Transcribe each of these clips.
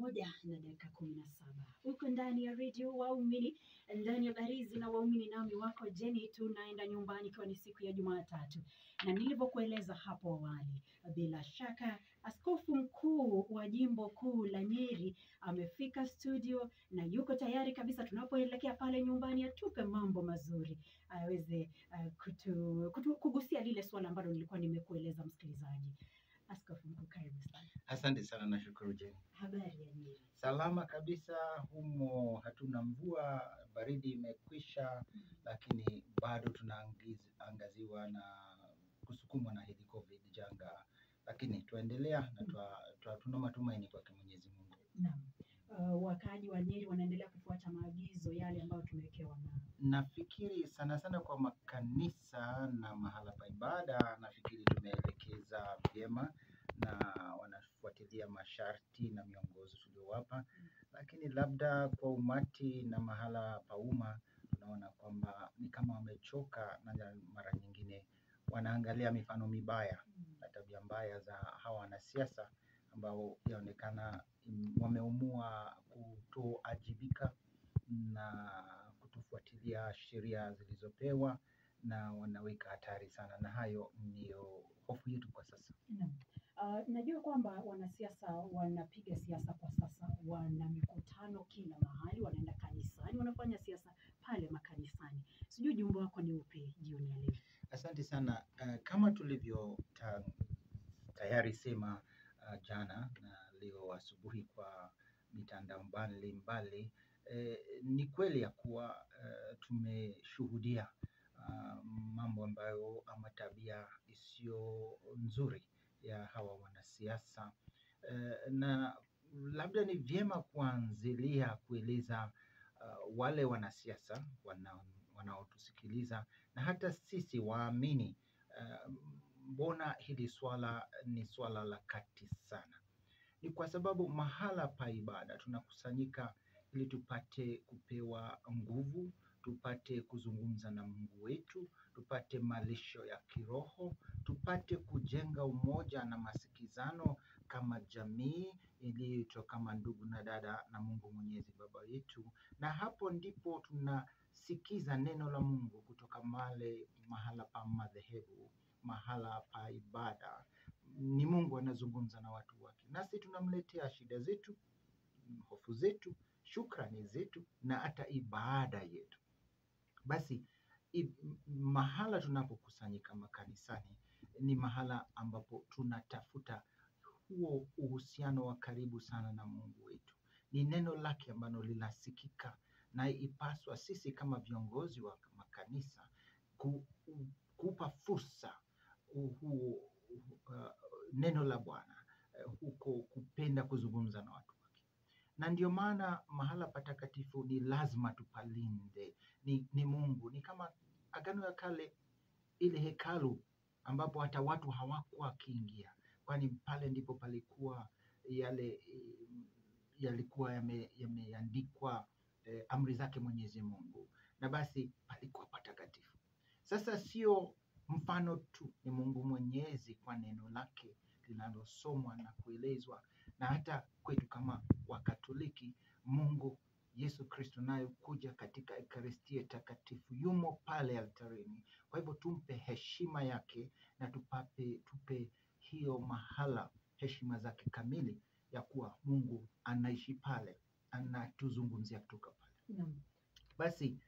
moja na dakika kumi na saba huko ndani ya redio Waumini, ndani ya Barizi na Waumini, nami wako Jeni. Tunaenda nyumbani ikiwa ni siku ya Jumatatu, na nilivyokueleza hapo awali, bila shaka askofu mkuu wa jimbo kuu la Nyeri amefika studio na yuko tayari kabisa, tunapoelekea pale nyumbani atupe mambo mazuri, aweze uh, kutu, kutu, kugusia lile suala ambalo nilikuwa nimekueleza msikilizaji. Askofu mkuu, karibu sana. Asante sana, nashukuru Jeni. Habari ya Nyeri? Salama kabisa, humo hatuna mvua, baridi imekwisha, lakini bado tunaangaziwa na kusukumwa na hili COVID janga, lakini tuendelea na twa, twa, tuna matumaini kwake Mwenyezi Mungu. Naam. Uh, wakaaji wa Nyeri wanaendelea kufuata maagizo yale ambayo tumewekewa na Nafikiri sana sana kwa makanisa na mahala pa ibada, nafikiri tumeelekeza vyema na wanafuatilia masharti na miongozo tuliowapa, lakini labda kwa umati na mahala pa umma tunaona kwamba ni kama wamechoka, na mara nyingine wanaangalia mifano mibaya na tabia mbaya za hawa wanasiasa ambao yaonekana mm, wameamua kutoajibika na kutofuatilia sheria zilizopewa na wanaweka hatari sana, na hayo ndiyo hofu yetu kwa sasa. Naam. Uh, najua kwamba wanasiasa wanapiga siasa kwa sasa, wana mikutano kila mahali, wanaenda kanisani, wanafanya siasa pale makanisani. Sijui jumbe wako ni upi jioni ya leo? Asante sana. Uh, kama tulivyo ta, tayari sema uh, jana na leo asubuhi kwa mitandao mbalimbali eh, ni kweli ya kuwa eh, tumeshuhudia uh, mambo ambayo ama tabia isiyo nzuri ya hawa wanasiasa eh, na labda ni vyema kuanzilia kueleza uh, wale wanasiasa wana- wanaotusikiliza na hata sisi waamini uh, mbona hili swala ni swala la kati sana. Ni kwa sababu mahala pa ibada tunakusanyika ili tupate kupewa nguvu, tupate kuzungumza na Mungu wetu, tupate malisho ya kiroho, tupate kujenga umoja na masikizano kama jamii iliyoitwa kama ndugu na dada na Mungu Mwenyezi Baba yetu, na hapo ndipo tunasikiza neno la Mungu kutoka male mahala pa madhehebu, mahala pa ibada. Ni Mungu anazungumza na watu wake, nasi tunamletea shida zetu, hofu zetu, shukrani zetu na hata ibada yetu. Basi i, mahala tunapokusanyika makanisani ni mahala ambapo tunatafuta huo uhusiano wa karibu sana na Mungu wetu. Ni neno lake ambalo linasikika, na ipaswa sisi kama viongozi wa makanisa ku, kupa fursa huo uh, neno la Bwana uh, huko kupenda kuzungumza na watu wake, na ndio maana mahala patakatifu ni lazima tupalinde. Ni, ni Mungu, ni kama Agano ya Kale, ile hekalu ambapo hata watu hawakuwa wakiingia, kwani pale ndipo palikuwa yale eh, yalikuwa yame- yameandikwa eh, amri zake Mwenyezi Mungu, na basi palikuwa patakatifu. Sasa sio mfano tu, ni Mungu Mwenyezi kwa neno lake linalosomwa na kuelezwa, na hata kwetu kama Wakatoliki, Mungu Yesu Kristo naye kuja katika Ekaristia takatifu, yumo pale altarini. Kwa hivyo tumpe heshima yake na tupape, tupe hiyo mahala heshima zake kamili ya kuwa Mungu anaishi pale, anatuzungumzia kutoka pale. Naam. Basi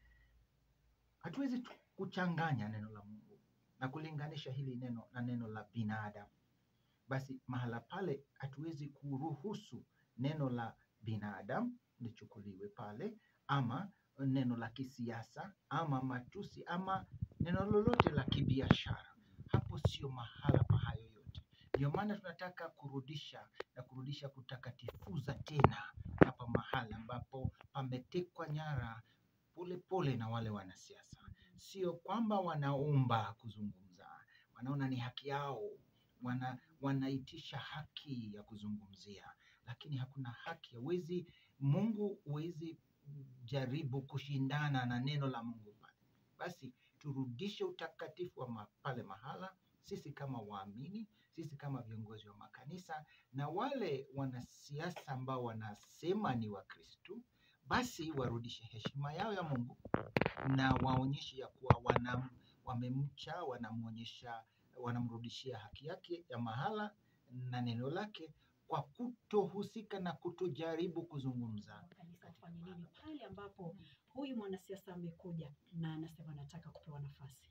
hatuwezi tu kuchanganya neno la Mungu na kulinganisha hili neno na neno la binadamu. Basi mahala pale hatuwezi kuruhusu neno la binadamu lichukuliwe pale, ama neno la kisiasa, ama matusi, ama neno lolote la kibiashara. Hapo sio mahala pa hayo yote. Ndio maana tunataka kurudisha na kurudisha kutakatifuza tena hapa mahala ambapo pametekwa nyara pole pole na wale wanasiasa. Sio kwamba wanaomba kuzungumza, wanaona ni haki yao, wana, wanaitisha haki ya kuzungumzia, lakini hakuna haki. Huwezi Mungu, huwezi jaribu kushindana na neno la Mungu pale. Basi turudishe utakatifu wa ma, pale mahala sisi kama waamini, sisi kama viongozi wa makanisa na wale wanasiasa ambao wanasema ni Wakristo, basi warudishe heshima yao ya Mungu na waonyeshe ya kuwa wana, wamemcha, wanamwonyesha, wanamrudishia haki yake ya mahala na neno lake kwa kutohusika na kutojaribu kuzungumza. kanisa tufanye nini pale ambapo huyu mwanasiasa amekuja na anasema anataka kupewa nafasi?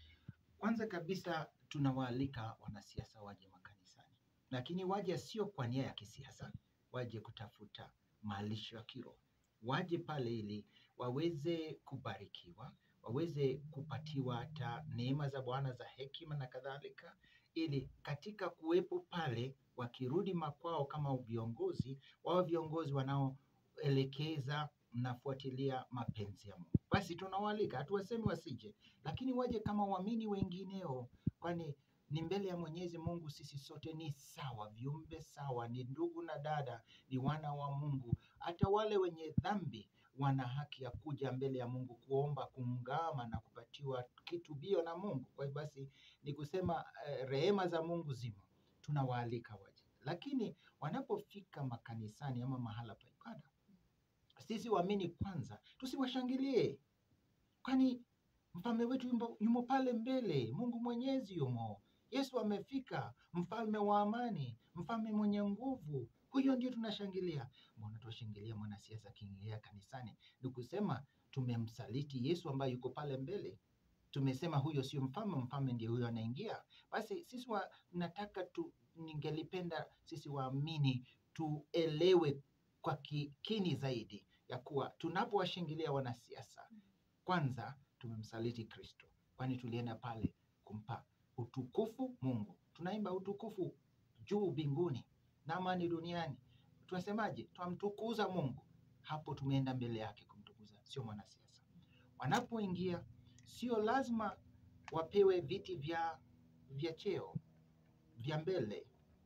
Kwanza kabisa tunawaalika wanasiasa waje makanisani, lakini waje sio kwa nia ya kisiasa, waje kutafuta malisho ya kiroho, waje pale ili waweze kubarikiwa, waweze kupatiwa hata neema za Bwana za hekima na kadhalika, ili katika kuwepo pale, wakirudi makwao kama viongozi, wao viongozi wanaoelekeza mnafuatilia mapenzi ya Mungu. Basi tunawaalika, hatuwasemi wasije, lakini waje kama waamini wengineo, kwani ni mbele ya Mwenyezi Mungu sisi sote ni sawa, viumbe sawa, ni ndugu na dada, ni wana wa Mungu. Hata wale wenye dhambi wana haki ya kuja mbele ya Mungu kuomba, kuungama na kupatiwa kitubio na Mungu. Kwa hivyo basi ni kusema eh, rehema za Mungu zimo, tunawaalika waje, lakini wanapofika makanisani ama mahala pa ibada, sisi waamini kwanza tusiwashangilie, kwani mfalme wetu yumo, yumo pale mbele, Mungu Mwenyezi yumo, Yesu amefika, mfalme wa amani, mfalme mwenye nguvu, huyo ndio tunashangilia. Mbona tuwashangilia mwanasiasa akiingia kanisani? Ni kusema tumemsaliti Yesu ambaye yuko pale mbele. Tumesema huyo sio mfalme, mfalme ndiye huyo anaingia. Basi sisi wa, nataka tu, ningelipenda sisi waamini tuelewe kwa ki- kini zaidi ya kuwa tunapowashangilia wanasiasa, kwanza tumemsaliti Kristo, kwani tulienda pale kumpa utukufu Mungu. Tunaimba utukufu juu mbinguni na amani duniani. Tunasemaje? Twamtukuza Mungu. Hapo tumeenda mbele yake kumtukuza, sio mwanasiasa. Wanapoingia sio lazima wapewe viti vya vya cheo vya mbele.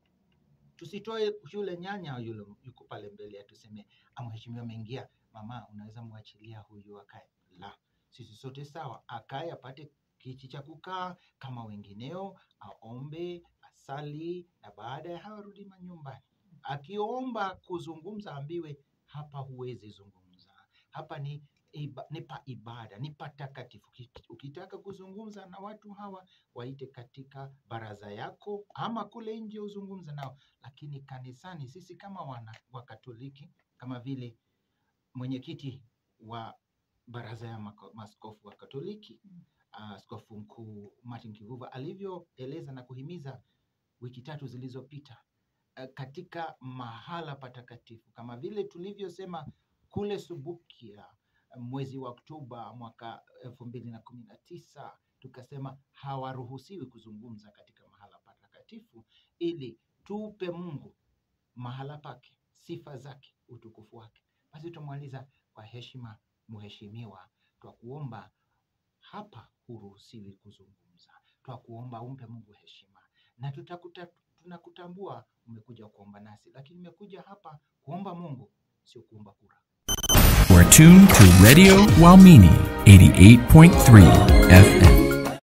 Tusitoe yule nyanya yule yuko pale mbele, tuseme mheshimiwa ameingia, mama, unaweza mwachilia huyu akae. La, sisi sote sawa, akae apate kiti cha kukaa kama wengineo, aombe, asali, na baada ya hayo arudi manyumbani. Akiomba kuzungumza, ambiwe hapa huwezi zungumza, hapa ni iba, ni pa ibada, ni patakatifu. Uki- Ukitaka kuzungumza na watu hawa, waite katika baraza yako ama kule nje uzungumze nao, lakini kanisani, sisi kama wana wa Katoliki, kama vile mwenyekiti wa baraza ya mako- maaskofu wa Katoliki Mm. ah, askofu mkuu Martin Kivuva alivyoeleza na kuhimiza wiki tatu zilizopita eh, katika mahala patakatifu kama vile tulivyosema kule Subukia eh, mwezi wa Oktoba mwaka elfu mbili na kumi na tisa tukasema hawaruhusiwi kuzungumza katika mahala patakatifu ili tupe Mungu mahala pake, sifa zake, utukufu wake. Basi tumaliza kwa heshima, mheshimiwa, twakuomba hapa huruhusiwi kuzungumza, twakuomba umpe Mungu heshima, na tutakuta, tunakutambua umekuja kuomba nasi, lakini umekuja hapa kuomba Mungu, sio kuomba kura. We're tuned to Radio Walmini 88.3 FM.